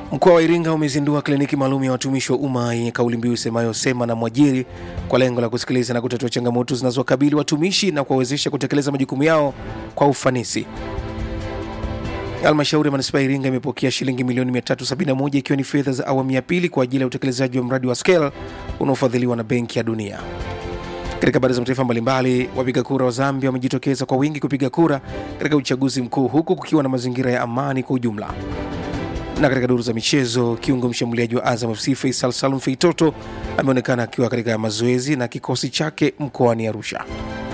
Mkoa wa Iringa umezindua kliniki maalum ya watumishi wa umma yenye kauli mbiu isemayo sema na mwajiri kwa lengo la kusikiliza na kutatua changamoto zinazowakabili watumishi na kuwawezesha kutekeleza majukumu yao kwa ufanisi. Halmashauri ya manispaa ya Iringa imepokea shilingi milioni 371 ikiwa ni fedha za awamu ya pili kwa ajili ya utekelezaji wa mradi wa SCALE unaofadhiliwa na Benki ya Dunia. Katika habari za mataifa mbalimbali, wapiga kura wa Zambia wamejitokeza kwa wingi kupiga kura katika uchaguzi mkuu huku kukiwa na mazingira ya amani kwa ujumla. Na katika duru za michezo, kiungo mshambuliaji wa Azam FC Faisal Salum Feitoto ameonekana akiwa katika mazoezi na kikosi chake mkoani Arusha.